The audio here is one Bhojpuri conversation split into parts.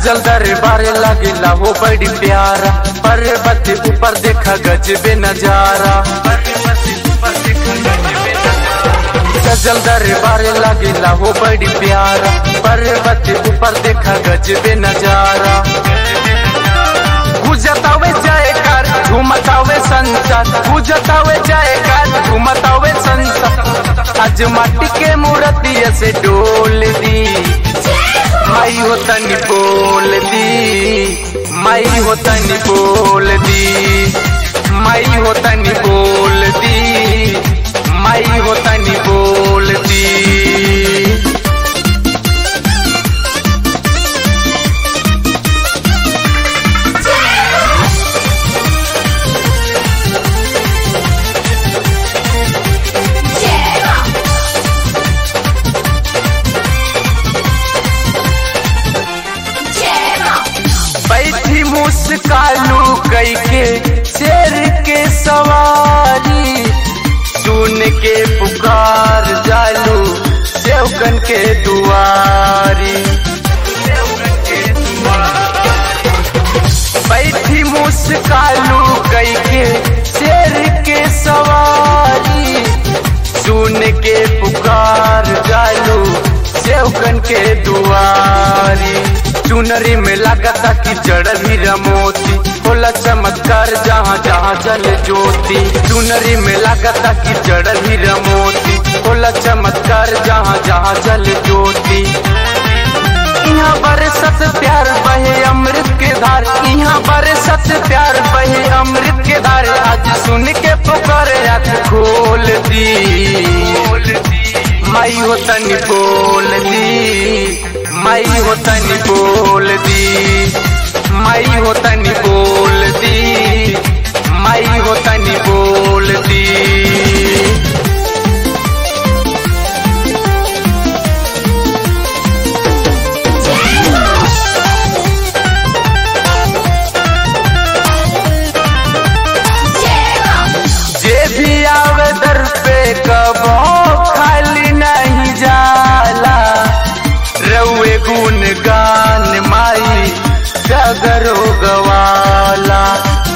सजल दरबार लगेला हो बड़ी प्यारा पर्वत ऊपर देखा गजबे नजारा सजल दरबार लगेला हो बड़ी प्यारा पर्वत ऊपर देखा गजबे नजारा गुजतावे जयकार झुमतावे संसार गुजतावे जयकार झुमतावे संसार आज माटी के मूर्ति से डोल दी माई हो तनी बोल दी माई हो तनी बोल दी माई हो तनी बोल दी माई हो तनी बोल दी बैठी मुस्कालू कई के शेर के सवारी सुन के पुकार जालू सेवकन के दुआरी बैठी मुस्कालू कई के शेर के सवारी सुन के पुकार जालू सेवकन के दुआरी चुनरी में लगता कि जड़ भी रमोती होला चमत्कार जहाँ जहाँ जल ज्योति चुनरी में लगता कि जड़ भी रमोती होला चमत्कार जहाँ जहाँ जल ज्योति यहाँ बरसत प्यार बहे अमृत के धार यहाँ बरसत प्यार बहे अमृत के धार आज सुन के पुकारे आँख खोल दी माई हो तनी बोल दी माई हो तनी बोल दी माई हो तनी बोल दी माई हो तनी बोल दी जे भी आवे दर पे कबो खाली नहीं जाला रउए गुण गान माई जगरो गवाला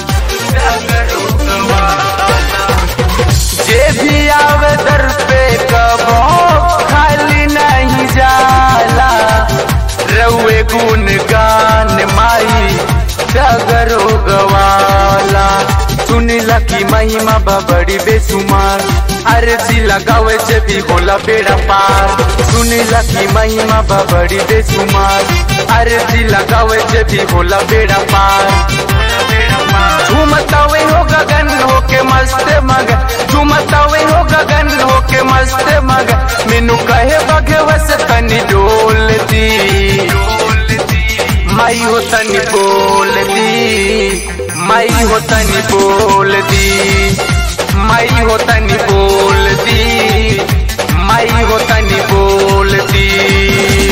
जे भी आवे दर पे कबो खाली नहीं जाला रउए गुण गान माई जगरो गवाला सुनिला की महिमा बा बड़ी बेसुमार अर्जी लगावे जे भी होला बेड़ा पार सुनिला की महिमा बा बड़ी बेसुमार अर्जी लगावे जे भी होला बेड़ा पार झूमतावे हो गगन हो के मस्त मग झूमतावे हो गगन हो के मस्त मग मेनू कहे बगे वस तनी डोल दी माई हो तनी बोल दी माई हो तनी बोल दी माई हो तनी बोल दी माई हो तनी बोल दी